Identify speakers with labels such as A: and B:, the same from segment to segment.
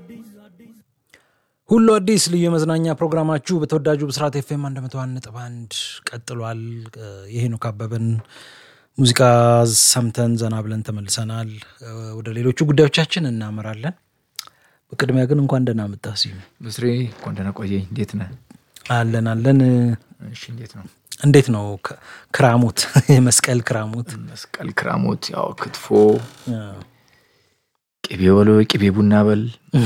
A: ሁሉ አዲስ ልዩ የመዝናኛ ፕሮግራማችሁ በተወዳጁ ብስራት ኤፍኤም 101 ነጥብ አንድ ቀጥሏል። የሄኖክ አበበን ሙዚቃ ሰምተን ዘና ብለን ተመልሰናል። ወደ ሌሎቹ ጉዳዮቻችን እናመራለን። በቅድሚያ ግን እንኳን ደህና መጣህ ሲሉ
B: ብስሬ እንኳን ደህና ቆየኝ። እንዴት ነህ?
A: አለን አለን።
B: እሺ፣ እንዴት ነው
A: እንዴት ነው ክራሞት? የመስቀል ክራሞት
B: መስቀል ክራሞት? ያው ክትፎ፣ ቅቤ በሎ ቅቤ ቡና በል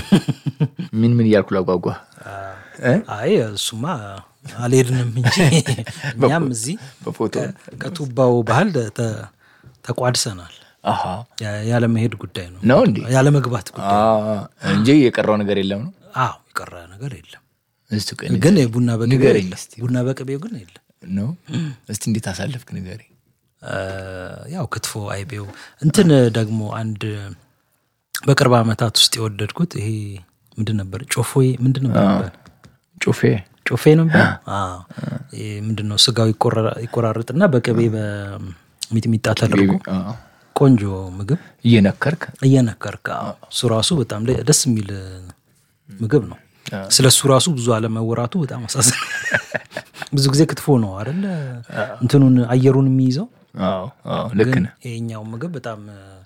B: ምን ምን እያልኩ ላጓጓ።
A: አይ እሱማ አልሄድንም እንጂ እኛም እዚህ
B: በፎቶ
A: ከቱባው ባህል ተ- ተቋድሰናል።
B: አሃ
A: ያለመሄድ ጉዳይ ነው
B: ነው እንዴ?
A: ያለመግባት ጉዳይ
B: አ እንጂ የቀረው ነገር የለም ነው።
A: አዎ የቀረ ነገር የለም።
B: እስቲ ቆይ
A: ግን ቡና በቅቤው
B: ንገረኝ
A: የለም።
B: እስቲ።
A: ቡና በቅቤው ግን የለም።
B: ነው እስቲ እንዴት አሳለፍክ ንገረኝ።
A: እ ያው ክትፎ አይቤው እንትን ደግሞ አንድ በቅርብ ዓመታት ውስጥ የወደድኩት ይሄ ምንድን ነበር ጮፎዬ ምንድን ነበር የሚባለው?
B: ጩፌ
A: ጮፌ ነበር። አዎ። ይሄ ምንድን ነው ስጋው ይቆራ- ይቆራርጥና በቅቤ በሚጥሚጣ ተደርጎ
B: አ፣
A: ቆንጆ ምግብ
B: እየነከርክ
A: እየነከርክ አዎ። እሱ ራሱ በጣም ደ- ደስ የሚል ምግብ ነው። ስለ እሱ ራሱ ብዙ አለመወራቱ በጣም አሳዝን። ብዙ ጊዜ ክትፎ ነው አይደለ እንትኑን አየሩን የሚይዘው
B: አዎ አዎ ልክ ነህ።
A: ይሄኛው ምግብ በጣም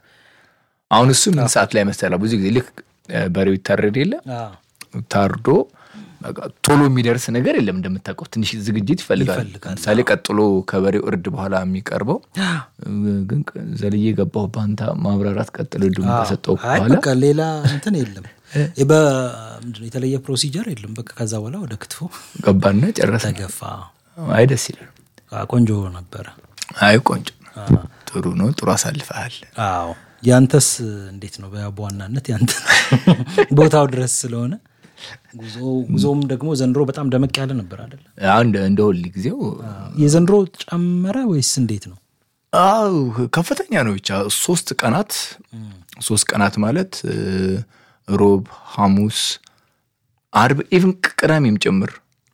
B: አሁን እሱ ምን ሰዓት ላይ መሰለህ? ብዙ ጊዜ ልክ እ፣ በሬው ይታረድ የለ
A: አዎ፣
B: ታርዶ በቃ ቶሎ የሚደርስ ነገር የለም። እንደምታውቀው ትንሽ ዝግጅት ይፈልጋል።
A: ይፈልጋል።
B: ለምሳሌ ቀጥሎ ከበሬው እርድ በኋላ የሚቀርበው ግን ዘልዬ ገባሁ በአንተ ማብራራት ቀጥሎ ድም ከሰጠው
A: አይ
B: በኋላ
A: በቃ ሌላ እንትን የለም። በ- ምንድን ነው የተለየ ፕሮሲጀር የለም። በቃ ከዛ በኋላ ወደ ክትፎ
B: ገባና ጨረሰ።
A: ተገፋ።
B: አይ ደስ ይላል።
A: አዎ፣ ቆንጆ ነበረ።
B: አይ ቆንጆ
A: አዎ።
B: ጥሩ ነው። ጥሩ አሳልፈሃል።
A: አዎ ያንተስ እንዴት ነው? በ- በዋናነት ያንተ ቦታው ድረስ ስለሆነ ጉዞ ጉዞም ደግሞ ዘንድሮ በጣም ደመቅ ያለ ነበር አይደለ?
B: አንድ እንደ ሁል ጊዜው
A: የዘንድሮ ጨመረ ወይስ እንዴት ነው?
B: አው ከፍተኛ ነው። ብቻ ሶስት ቀናት ሶስት ቀናት ማለት እ፣ ሮብ፣ ሐሙስ፣ አርብ ኢቭን ቅዳሜም ጭምር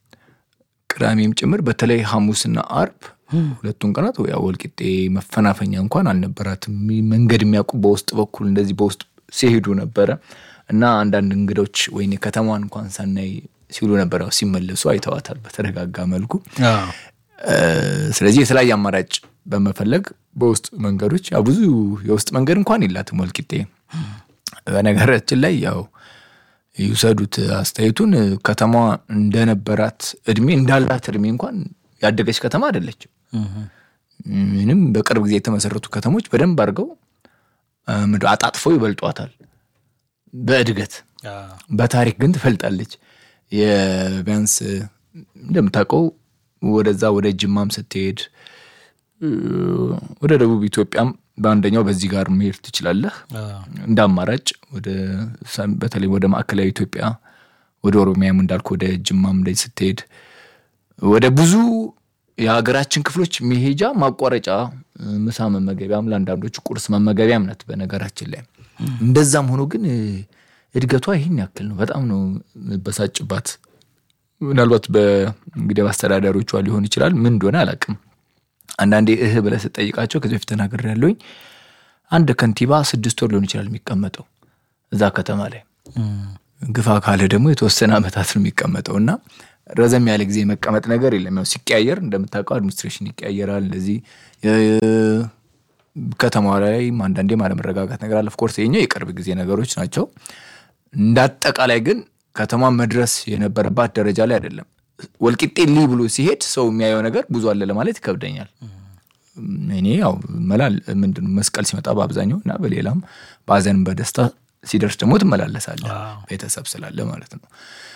B: ቅዳሜም ጭምር በተለይ ሐሙስና አርብ ሁለቱን ቀናት ያው ወልቂጤ መፈናፈኛ እንኳን አልነበራትም። መንገድ የሚያውቁ በውስጥ በኩል እንደዚህ በውስጥ ሲሄዱ ነበረ እና አንዳንድ እንግዶች ወይ ከተማዋን እንኳን ሳናይ ሲሉ ነበር። ያው ሲመለሱ አይተዋታል በተረጋጋ መልኩ። እ፣ ስለዚህ የተለያየ አማራጭ በመፈለግ በውስጥ መንገዶች ያው ብዙ የውስጥ መንገድ እንኳን የላትም ወልቂጤ። በነገራችን ላይ ያው ይውሰዱት አስተያየቱን ከተማዋ እንደነበራት እድሜ እንዳላት እድሜ እንኳን ያደገች ከተማ አይደለችም። ምንም በቅርብ ጊዜ የተመሰረቱ ከተሞች በደንብ አድርገው እ፣ ምንድን አጣጥፈው ይበልጧታል በእድገት በታሪክ ግን ትፈልጣለች። የቢያንስ እንደምታውቀው ወደዛ ወደ ጅማም ስትሄድ እ፣ ወደ ደቡብ ኢትዮጵያም በአንደኛው በዚህ ጋር መሄድ ትችላለህ እንደ አማራጭ ወደ ሰም- በተለይ ወደ ማዕከላዊ ኢትዮጵያ ወደ ኦሮሚያም እንዳልኩ ወደ ጅማም ላይ ስትሄድ ወደ ብዙ የሀገራችን ክፍሎች መሄጃ ማቋረጫ እ፣ ምሳ መመገቢያም ለአንዳንዶቹ ቁርስ መመገቢያም ናት። በነገራችን ላይ እንደዛም ሆኖ ግን እ፣ እድገቷ ይህን ያክል ነው። በጣም ነው በሳጭባት። ምናልባት በእንግዲህ በአስተዳዳሪዎቿ ሊሆን ይችላል። ምን እንደሆነ አላውቅም። አንዳንዴ እህ ብለህ ስጠይቃቸው ከዚህ በፊት ተናግሬ ያለሁኝ አንድ ከንቲባ ስድስት ወር ሊሆን ይችላል የሚቀመጠው እዛ ከተማ ላይ ግፋ ካለ ደግሞ የተወሰነ ዓመታት ነው የሚቀመጠው እና ረዘም ያለ ጊዜ መቀመጥ ነገር የለም። ያው ሲቀያየር እንደምታውቀው አድሚኒስትሬሽን ይቀያየራል። እንደዚህ የ- ከተማዋ ላይ አንዳንዴም አለመረጋጋት ነገር አለ። ኦፍኮርስ የኛው የቅርብ ጊዜ ነገሮች ናቸው። እንደ አጠቃላይ ግን ከተማ መድረስ የነበረባት ደረጃ ላይ አይደለም። ወልቂጤ ሊ ብሎ ሲሄድ ሰው የሚያየው ነገር ብዙ አለ ለማለት ይከብደኛል። እኔ ያው መላል ምንድን ነው መስቀል ሲመጣ በአብዛኛው እና በሌላም በሀዘንም በደስታ ሲደርስ ደግሞ ትመላለሳለህ ቤተሰብ ስላለ ማለት ነው።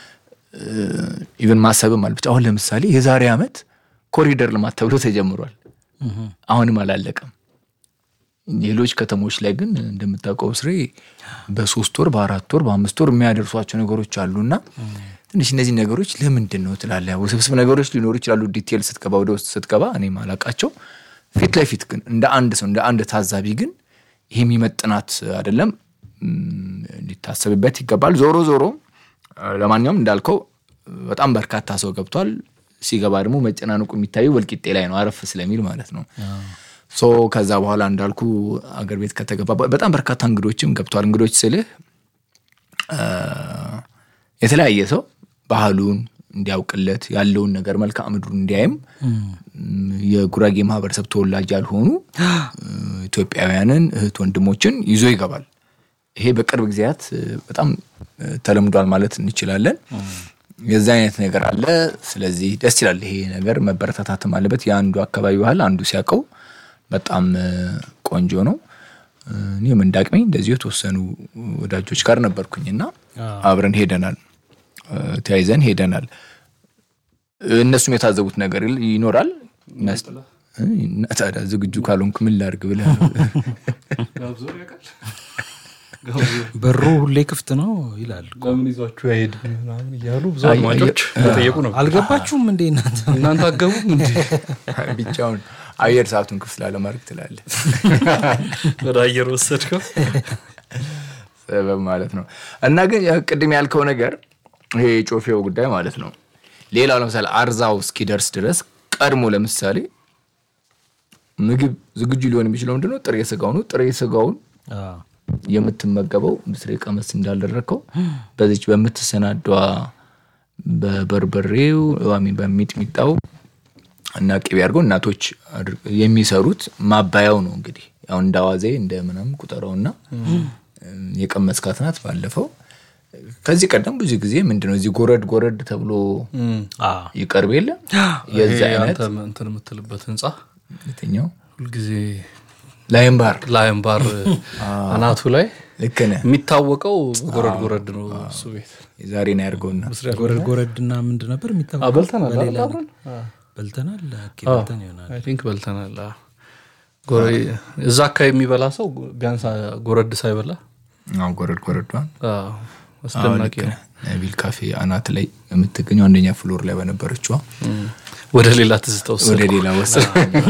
B: ኢቨን ማሰብም አለብች። አሁን ለምሳሌ የዛሬ ዓመት ኮሪደር ልማት ተብሎ ተጀምሯል። አሁንም አላለቀም። ሌሎች ከተሞች ላይ ግን እንደምታውቀው ስሬ በሶስት ወር በአራት ወር በአምስት ወር የሚያደርሷቸው ነገሮች አሉና ትንሽ እነዚህ ነገሮች ለምንድን ነው ትላለህ። ውስብስብ ነገሮች ሊኖሩ ይችላሉ። ዲቴል ስትገባ ወደ ውስጥ ስትገባ እኔ ማላቃቸው ፊት ለፊት ግን እንደ አንድ ሰው እንደ አንድ ታዛቢ ግን ይሄ የሚመጥናት አይደለም፣ እም፣ ሊታሰብበት ይገባል። ዞሮ ዞሮ ለማንኛውም እንዳልከው በጣም በርካታ ሰው ገብቷል። ሲገባ ደግሞ መጨናነቁ የሚታየው ወልቂጤ ላይ ነው፣ አረፍ ስለሚል ማለት ነው። ሶ ከዛ በኋላ እንዳልኩ አገር ቤት ከተገባ በጣም በርካታ እንግዶችም ገብተዋል። እንግዶች ስልህ የተለያየ ሰው ባህሉን እንዲያውቅለት ያለውን ነገር መልክዓ ምድሩን እንዲያይም የጉራጌ ማህበረሰብ ተወላጅ ያልሆኑ ኢትዮጵያውያንን እህት ወንድሞችን ይዞ ይገባል። ይሄ በቅርብ ጊዜያት በጣም ተለምዷል ማለት እንችላለን። የዛ አይነት ነገር አለ። ስለዚህ ደስ ይላል። ይሄ ነገር መበረታታትም አለበት። የአንዱ አካባቢ ባህል አንዱ ሲያውቀው በጣም ቆንጆ ነው። እኔም እንዳቅመኝ እንደዚሁ የተወሰኑ ወዳጆች ጋር ነበርኩኝና አብረን ሄደናል፣ ተያይዘን ሄደናል። እነሱም የታዘቡት ነገር ይኖራል። ታዲያ ዝግጁ ካልሆንክ ምን ላድርግ ብለህ
A: በሩ ሁሌ ክፍት ነው ይላል።
C: ለምን ይዟችሁ አይሄድ ምናምን እያሉ ብዙ አድማጮች ጠየቁ ነው።
A: አልገባችሁም እንዴ እናንተ?
C: እናንተ አገቡም እንዴ?
B: ብቻውን አየር ሰዓቱን ክፍት ላለማድረግ ትላለህ።
C: ወደ አየር ወሰድከው
B: ሰበብ ማለት ነው። እና ግን ቅድም ያልከው ነገር ይሄ የጮፌው ጉዳይ ማለት ነው። ሌላው ለምሳሌ አርዛው እስኪደርስ ድረስ ቀድሞ ለምሳሌ ምግብ ዝግጁ ሊሆን የሚችለው ምንድነው? ጥሬ ስጋው ነው። ጥሬ ስጋውን የምትመገበው ምስሬ ቀመስ እንዳልደረግከው በዚች በምትሰናዷ በበርበሬው ሚን በሚጥሚጣው እና ቅቤ አድርገው እናቶች የሚሰሩት ማባያው ነው። እንግዲህ ያው እንደ አዋዜ እንደ ምናምን ቁጠረውና የቀመስካት ናት። ባለፈው ከዚህ ቀደም ብዙ ጊዜ ምንድነው እዚህ ጎረድ ጎረድ ተብሎ ይቀርብ የለ የዚህ አይነት
C: እንትን የምትልበት ህንፃ
B: የትኛው
C: ሁልጊዜ
B: ላይም ባር
C: ላይም ባር አናቱ ላይ
B: ልክ ነህ።
C: የሚታወቀው ጎረድ ጎረድ ነው እሱ ቤት።
B: የዛሬ ነው ያድርገውና
A: ጎረድ ጎረድና ምንድን ነበር የሚታወቀው?
C: በልተናል
A: በሌላ
C: አይደል አብረን?
A: በልተናል ኦኬ፣ በልተን ይሆናል።
C: አይ ቲንክ በልተናል። አዎ። ጎረ- እዛ አካባቢ የሚበላ ሰው ቢያንስ ጎረድ ሳይበላ
B: አዎ፣ ጎረድ ጎረዷን
C: አዎ፣ አስደናቂ ነው።
B: ቢል ካፌ አናት ላይ የምትገኘው አንደኛ ፍሎር ላይ በነበረችዋ
C: ወደ ሌላ ትዝታ ውስጥ
B: ወደ ሌላ ወሰድ።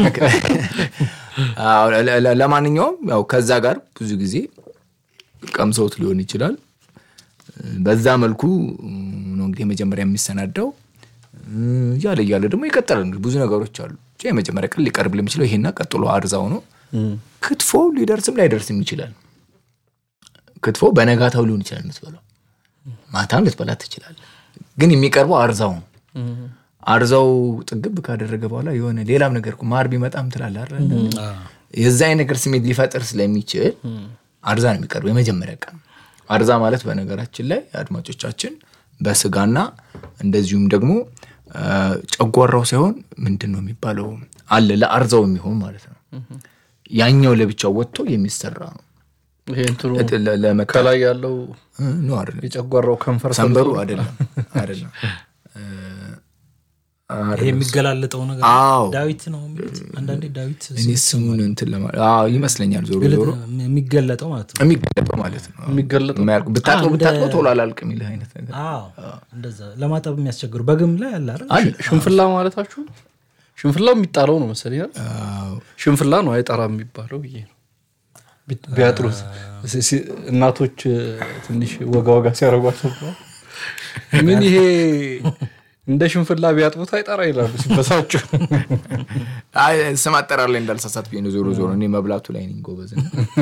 B: አዎ፣ ለ- ለ- ለማንኛውም ያው ከዛ ጋር ብዙ ጊዜ ቀምሰውት ሊሆን ይችላል። በዛ መልኩ ነው እንግዲህ የመጀመሪያ የሚሰናዳው እያለ እያለ ደግሞ ይቀጥላል። እንግዲህ ብዙ ነገሮች አሉ። ብቻ የመጀመሪያ ቀን ሊቀርብ የሚችለው ይሄና ቀጥሎ አርዛው ነው። ክትፎ ሊደርስም ላይደርስም ይችላል። ክትፎ በነጋታው ሊሆን ይችላል የምትበላው፣ ማታም ልትበላ ትችላለህ። ግን የሚቀርበው አርዛው ነው። አርዛው ጥግብ ካደረገ በኋላ የሆነ ሌላም ነገር እኮ ማር ቢመጣም ትላለህ አይደል? የዛ አይነት ነገር ስሜት ሊፈጥር ስለሚችል አርዛ ነው የሚቀርበው የመጀመሪያ ቀን። አርዛ ማለት በነገራችን ላይ አድማጮቻችን በስጋና እንደዚሁም ደግሞ አ፣ ጨጓራው ሳይሆን ምንድን ነው የሚባለው አለ ለአርዛው የሚሆን ማለት ነው። ያኛው ለብቻው ወጥቶ የሚሰራ ነው።
C: ይሄ እንትኑ
B: ለ- ለ- ለመካ
C: ከላይ ያለው
B: እ፣ ነው አይደለም
C: የጨጓራው ከንፈር
B: ሰንበሩ አይደለም አይደለም እ፣
A: ይሄ የሚገላለጠው ነገር
B: አዎ
A: ዳዊት ነው የሚሉት አንዳንዴ ዳዊት
B: እኔ ስሙን እንትን ለማ አዎ ይመስለኛል ዞሮ ዞሮ
A: የሚገለጠው ማለት ነው።
B: የሚገለጠው ማለት ነው
C: የሚገለጠው
B: የማያልቅ- ብታጥበው ብታጥበው ቶሎ አላልቅ የሚልህ አይነት ነገር
A: አዎ እንደዛ ለማጠብ የሚያስቸግሩ በግም ላይ አለ አይደል?
B: አለ
C: ሽንፍላ ማለታችሁ ነው? ሽንፍላ የሚጣለው ነው መሰለኝ አይደል?
B: አዎ።
C: ሽንፍላ ነው አይጠራ የሚባለው ብዬ ነው ቢ- ቢያጥሩት ሲ- ሲ- እናቶች እ፣ ትንሽ ወጋ ወጋ ሲያደርጓቸው ምን ይሄ እንደ ሽንፍላ ቢያጥቡት አይጠራ ይላሉ ሲበሳቸው
B: አይ ስም አጠራር ላይ እንዳልሳሳት ብዬ ነው። ዞሮ ዞሮ እኔ መብላቱ ላይ ነኝ ጎበዝ።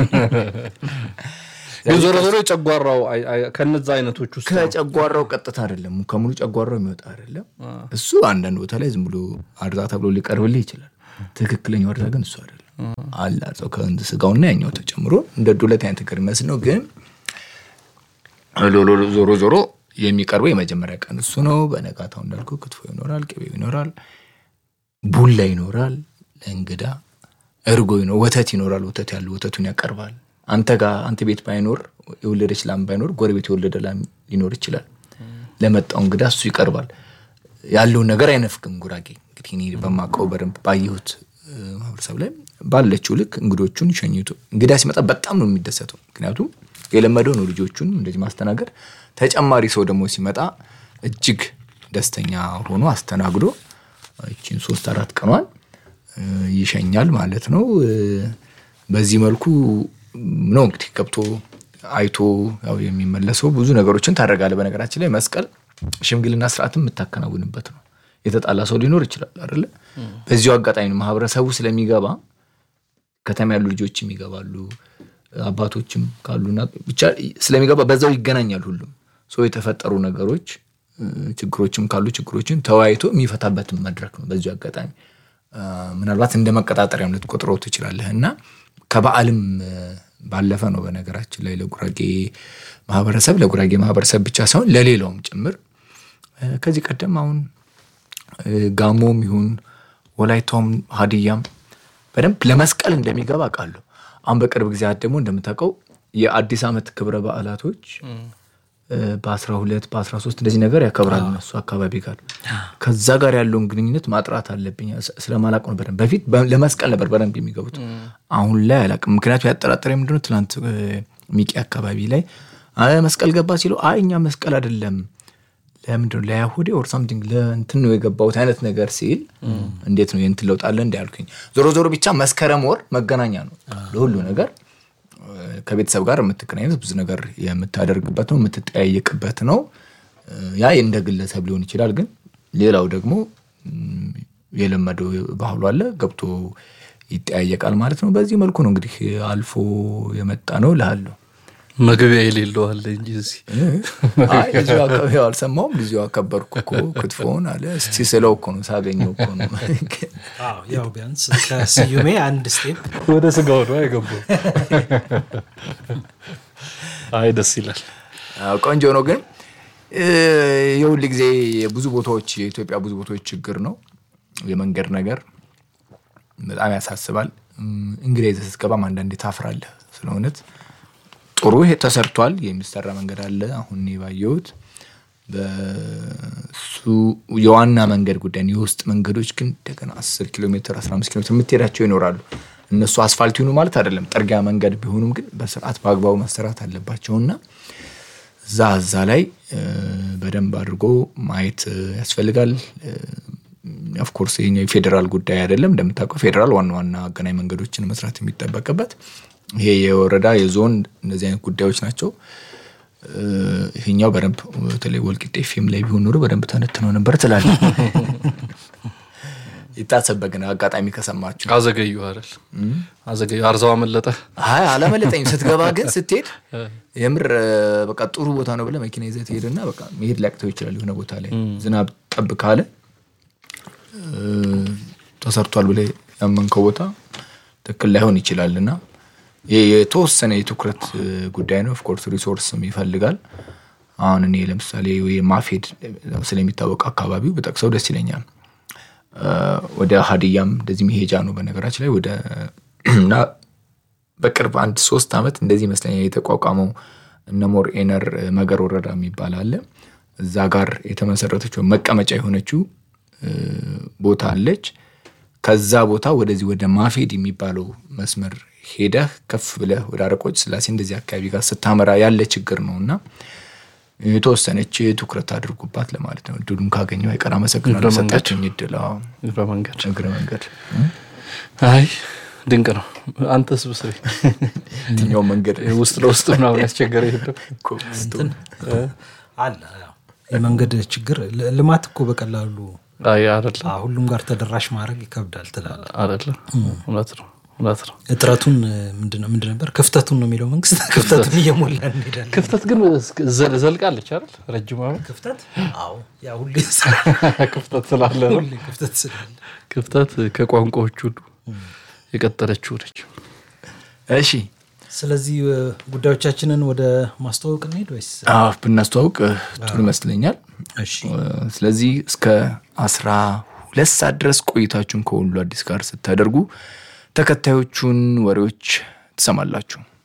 C: ግን ዞሮ ዞሮ የጨጓራው አይ- አይ- ከነዛ አይነቶች ውስጥ ነው።
B: ከጨጓራው ቀጥታ አይደለም ከሙሉ ጨጓራው የሚወጣ አይደለም። እሱ አንዳንድ ቦታ ላይ ዝም ብሎ አርዛ ተብሎ ሊቀርብልህ ይችላል። ትክክለኛው አርዛ ግን እሱ አይደለም። አለ አርዛው ከእንድ ስጋውና ያኛው ተጨምሮ እንደ ዱለት አይነት ነገር የሚመስል ነው። ግን ሎ- ዞሮ ዞሮ የሚቀርበው የመጀመሪያ ቀን እሱ ነው። በነጋታው እንዳልኩ ክትፎ ይኖራል፣ ቅቤው ይኖራል፣ ቡላ ይኖራል ለእንግዳ እርጎ ይኖ ወተት ይኖራል። ወተት ያለው ወተቱን ያቀርባል። አንተ ጋር አንተ ቤት ባይኖር የወለደች ላም ባይኖር ጎረቤት የወለደ ላም ሊኖር ይችላል። ለመጣው እንግዳ እሱ ይቀርባል። ያለውን ነገር አይነፍግም። ጉራጌ እንግዲህ እኔ በማውቀው በደንብ ባየሁት እ፣ ማህበረሰብ ላይ ባለችው ልክ እንግዶቹን ሸኝቶ እንግዳ ሲመጣ በጣም ነው የሚደሰተው። ምክንያቱም የለመደው ነው ልጆቹን እንደዚህ ማስተናገድ። ተጨማሪ ሰው ደግሞ ሲመጣ እጅግ ደስተኛ ሆኖ አስተናግዶ ይችን ሶስት አራት ቀኗን እ፣ ይሸኛል ማለት ነው። እ፣ በዚህ መልኩ ነው እንግዲህ ገብቶ አይቶ ያው የሚመለሰው ብዙ ነገሮችን ታደርጋለህ። በነገራችን ላይ መስቀል ሽምግልና ስርዓትም የምታከናውንበት ነው። የተጣላ ሰው ሊኖር ይችላል አይደለ? በዚሁ አጋጣሚ ነው ማህበረሰቡ ስለሚገባ ከተማ ያሉ ልጆችም ይገባሉ፣ አባቶችም ካሉና ብቻ ስለሚገባ በዛው ይገናኛል ሁሉም ሰው የተፈጠሩ ነገሮች ችግሮችም ካሉ ችግሮችን ተወያይቶ የሚፈታበትን መድረክ ነው። በዚሁ አጋጣሚ ምናልባት እንደ መቀጣጠሪያም ልትቆጥረው ትችላለህ እና ከበዓልም ባለፈ ነው በነገራችን ላይ ለጉራጌ ማህበረሰብ ለጉራጌ ማህበረሰብ ብቻ ሳይሆን ለሌላውም ጭምር ከዚህ ቀደም አሁን ጋሞም ይሁን ወላይታውም ሀዲያም በደንብ ለመስቀል እንደሚገባ አውቃለሁ። አሁን በቅርብ ጊዜያት ደግሞ እንደምታውቀው የአዲስ ዓመት ክብረ በዓላቶች በአስራ ሁለት በአስራ ሶስት እንደዚህ ነገር ያከብራል እነሱ አካባቢ ጋር ከዛ ጋር ያለውን ግንኙነት ማጥራት አለብኝ ስለማላቅ ነው በደንብ በፊት ለመስቀል ነበር በደንብ የሚገቡት አሁን ላይ አላቅም ምክንያቱ ያጠራጠረ ምንድነው ትናንት ሚቂ አካባቢ ላይ መስቀል ገባ ሲሉ አይ እኛ መስቀል አይደለም ለምንድነው ለአይሁዴ ኦር ሳምቲንግ ለእንትን ነው የገባሁት አይነት ነገር ሲል እንዴት ነው የእንትን ለውጥ አለ እንዲ ዞሮ ዞሮ ብቻ መስከረም ወር መገናኛ ነው ለሁሉ ነገር ከቤተሰብ ጋር የምትገናኝበት ብዙ ነገር የምታደርግበት ነው የምትጠያየቅበት ነው። ያ እንደ ግለሰብ ሊሆን ይችላል። ግን ሌላው ደግሞ የለመደው ባህሉ አለ ገብቶ ይጠያየቃል ማለት ነው። በዚህ መልኩ ነው እንግዲህ አልፎ የመጣ ነው እልሃለሁ።
C: መግቢያ የሌለው አለ እንጂ እዚህ
B: አልሰማውም። ልዚሁ አከበርኩ እኮ ክትፎውን አለ እስቲ ስለው እኮ ነው ሳገኘው እኮ ነው።
A: ያው ቢያንስ ከስዩሜ አንድ ስቴፕ
C: ወደ ስጋው ነው አይገባው። አይ ደስ ይላል።
B: ቆንጆ ነው። ግን የሁል ጊዜ ብዙ ቦታዎች የኢትዮጵያ ብዙ ቦታዎች ችግር ነው የመንገድ ነገር በጣም ያሳስባል። እንግዲህ ይዘህ ስትገባም አንዳንዴ ታፍራለህ ስለ እውነት ጥሩ ይሄ ተሰርቷል። የሚሰራ መንገድ አለ። አሁን ባየሁት በሱ የዋና መንገድ ጉዳይ የውስጥ መንገዶች ግን እንደገና አስር ኪሎ ሜትር አስራ አምስት ኪሎ ሜትር የምትሄዳቸው ይኖራሉ። እነሱ አስፋልት ይሁኑ ማለት አይደለም፣ ጠርጊያ መንገድ ቢሆኑም ግን በስርዓት በአግባቡ መሰራት አለባቸውና እዛ እዛ ላይ በደንብ አድርጎ ማየት ያስፈልጋል። ኦፍኮርስ ይሄኛው የፌዴራል ጉዳይ አይደለም። እንደምታውቀው ፌዴራል ዋና ዋና አገናኝ መንገዶችን መስራት የሚጠበቅበት ይሄ የወረዳ የዞን እንደዚህ አይነት ጉዳዮች ናቸው። ይሄኛው በደንብ በተለይ ወልቂጤ ፊልም ላይ ቢሆን ኖሮ በደንብ ተነትነው ነበር ትላለህ። ይታሰበ ግን አጋጣሚ ከሰማችሁ
C: አዘገዩ አይደል? አዘገዩ አርዛው አመለጠ።
B: አይ አላመለጠኝም። ስትገባ ግን ስትሄድ የምር በቃ ጥሩ ቦታ ነው ብለህ መኪና ይዘህ ትሄድና በቃ መሄድ ሊያቅተው ይችላል። የሆነ ቦታ ላይ ዝናብ ጠብ ካለ ተሰርቷል ብለህ ያመንከው ቦታ ትክክል ላይሆን ይችላል እና የተወሰነ የትኩረት ጉዳይ ነው። ኦፍኮርስ ሪሶርስም ይፈልጋል። አሁን እኔ ለምሳሌ ማፌድ ስለሚታወቅ አካባቢው በጠቅሰው ደስ ይለኛል። ወደ ሀዲያም እንደዚህ መሄጃ ነው በነገራችን ላይ ወደ እና በቅርብ አንድ ሶስት ዓመት እንደዚህ ይመስለኛል የተቋቋመው እነሞር ኤነር መገር ወረዳ የሚባል አለ። እዛ ጋር የተመሰረተችው መቀመጫ የሆነችው ቦታ አለች። ከዛ ቦታ ወደዚህ ወደ ማፌድ የሚባለው መስመር ሄደህ ከፍ ብለህ ወደ አረቆች ስላሴ እንደዚህ አካባቢ ጋር ስታመራ ያለ ችግር ነው እና የተወሰነች ትኩረት አድርጉባት ለማለት ነው። እድሉን ካገኘው አይቀር አመሰግናለሁ። ሰጣችሁኝ እድል።
C: እግረ መንገድ
B: እግረ መንገድ
C: አይ ድንቅ ነው። አንተ ስብስቤ
B: የትኛው መንገድ
C: ውስጥ ለውስጥ ምናምን ያስቸገረ የለም
A: አለ። የመንገድ ችግር ልማት እኮ በቀላሉ
C: አይ አይደለ
A: ሁሉም ጋር ተደራሽ ማድረግ ይከብዳል ትላለህ።
C: አይደለ እውነት ነው እውነት ነው።
A: እጥረቱን ምንድነው ምንድን ነበር ክፍተቱን ነው የሚለው መንግስት። ክፍተቱን እየሞላ እንሄዳለን።
C: ክፍተት ግን ዘልቃለች አይደል? ረጅም ዓመት
A: ክፍተት አዎ፣ ያ ሁሌ
C: ክፍተት ስላለ ነው።
A: ሁሌ ክፍተት ስላለ
C: ክፍተት ከቋንቋዎች ሁሉ የቀጠለችው ነች።
B: እሺ
A: ስለዚህ ጉዳዮቻችንን ወደ ማስተዋወቅ እንሄድ ወይስ?
B: አዎ ብናስተዋውቅ ጥሩ ይመስለኛል።
A: እሺ
B: ስለዚህ እስከ አስራ ሁለት ሰዓት ድረስ ቆይታችሁን ከሁሉ አዲስ ጋር ስታደርጉ ተከታዮቹን ወሬዎች ትሰማላችሁ።